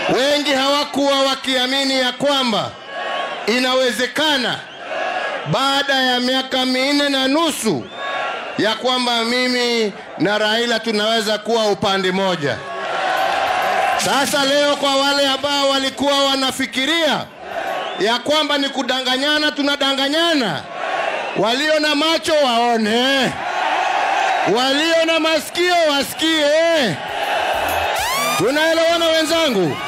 Wengi hawakuwa wakiamini ya kwamba inawezekana baada ya miaka minne na nusu ya kwamba mimi na Raila tunaweza kuwa upande moja. Sasa leo, kwa wale ambao walikuwa wanafikiria ya kwamba ni kudanganyana, tunadanganyana. Walio na macho waone, walio na masikio wasikie. Tunaelewana wenzangu?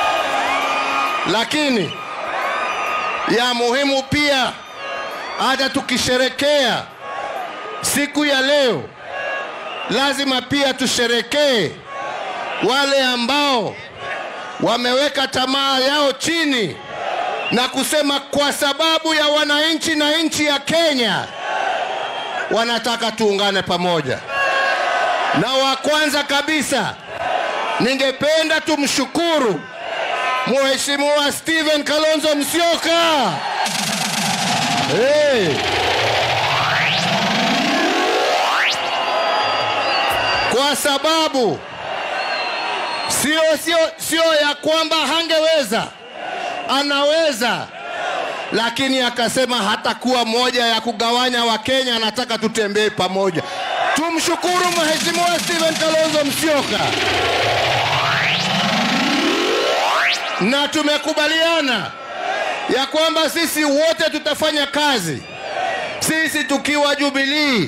Lakini ya muhimu pia, hata tukisherekea siku ya leo, lazima pia tusherekee wale ambao wameweka tamaa yao chini na kusema kwa sababu ya wananchi na nchi ya Kenya wanataka tuungane pamoja. Na wa kwanza kabisa ningependa tumshukuru Mheshimiwa Stephen Kalonzo Musyoka. Hey. Kwa sababu sio sio sio ya kwamba hangeweza, anaweza, lakini akasema hatakuwa moja ya kugawanya Wakenya, anataka tutembee pamoja. Tumshukuru Mheshimiwa Stephen Kalonzo Musyoka, na tumekubaliana ya kwamba sisi wote tutafanya kazi, sisi tukiwa Jubilee,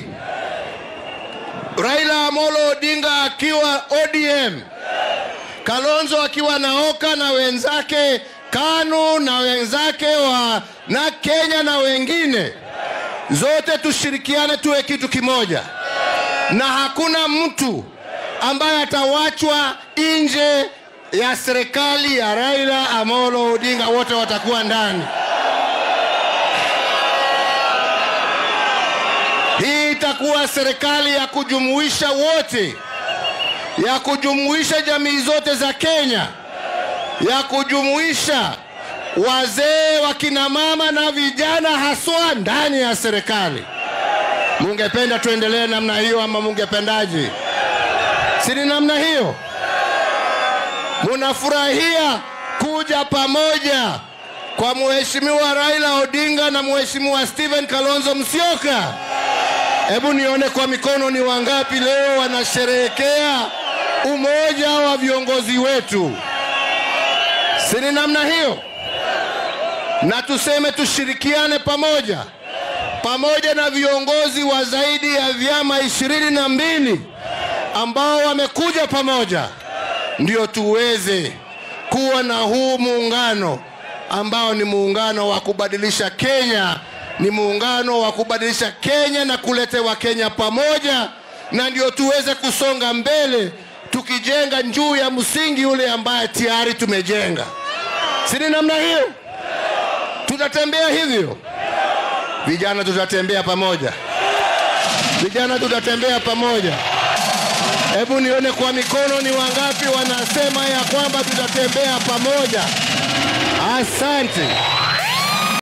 Raila Amolo Odinga akiwa ODM, Kalonzo akiwa na Oka na wenzake KANU na wenzake wa na Kenya na wengine, zote tushirikiane, tuwe kitu kimoja, na hakuna mtu ambaye atawachwa nje ya serikali ya Raila Amolo Odinga, wote watakuwa ndani. Hii itakuwa serikali ya kujumuisha wote, ya kujumuisha jamii zote za Kenya, ya kujumuisha wazee, wakina mama na vijana haswa ndani ya serikali. Mungependa tuendelee namna hiyo ama mungependaje? Si ni namna hiyo? Munafurahia kuja pamoja kwa Mheshimiwa Raila Odinga na Mheshimiwa Stephen Kalonzo Musyoka. Hebu nione kwa mikono ni wangapi leo wanasherehekea umoja wa viongozi wetu. Si ni namna hiyo? Na tuseme tushirikiane pamoja pamoja na viongozi wa zaidi ya vyama ishirini na mbili ambao wamekuja pamoja, ndio tuweze kuwa na huu muungano ambao ni muungano wa kubadilisha Kenya, ni muungano wa kubadilisha Kenya na kuleta Wakenya pamoja, na ndio tuweze kusonga mbele tukijenga juu ya msingi ule ambaye tayari tumejenga. Si ni namna hiyo? Tutatembea hivyo, vijana, tutatembea pamoja, vijana, tutatembea pamoja. Hebu nione kwa mikono ni wangapi wanasema ya kwamba tutatembea pamoja. Asante.